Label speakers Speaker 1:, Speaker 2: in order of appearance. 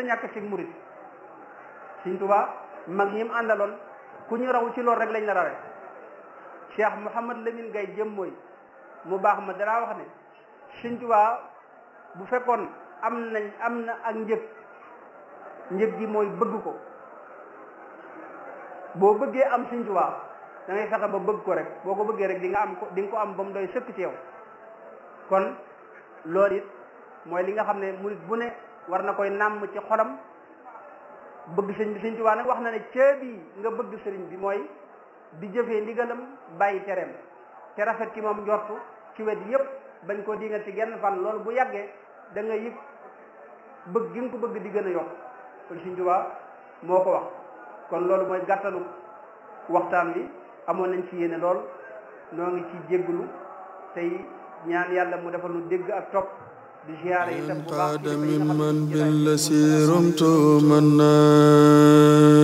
Speaker 1: ñàkk ci murit Sëñ Tuubaa mag ñi mu àndaloon ku ñu raw ci loolu rek lañ la rawee Cheikh Mouhamad Lamine Gaye jëm mooy mu baax ma danaa wax ne Sëñ Tuubaa bu fekkoon am nañ am na ak njëg njëg gi mooy bëgg ko boo bëggee am Sëñ Tuubaa da ngay fexe ba bëgg ko rek boo ko bëggee rek di nga am ko di nga ko am ba mu doy sëkk ci yow kon loolu it mooy li nga xam ne murit bu ne war na koy nàmm ci xolam bëgg sëñ bi Sëñ Tuubaa nag wax na ne ceebi nga bëgg sëriñ bi mooy di jëfee ndigalam bàyyi tereem te rafet ci moom njortu ci wet yépp bañ koo dinga ci genn fan loolu bu yàggee da nga yëg bëgg gi nga ko bëgg di gën a yokk kon Sëñ Tuubaa moo ko wax kon loolu mooy gàttalu waxtaan bi amoon nañ ci yéene lool noo ngi ci jégglu tey ñaan yàlla mu defal nu dégg ak topp di ziyaare itam bu baax
Speaker 2: قاد ممن بالذي رمت منا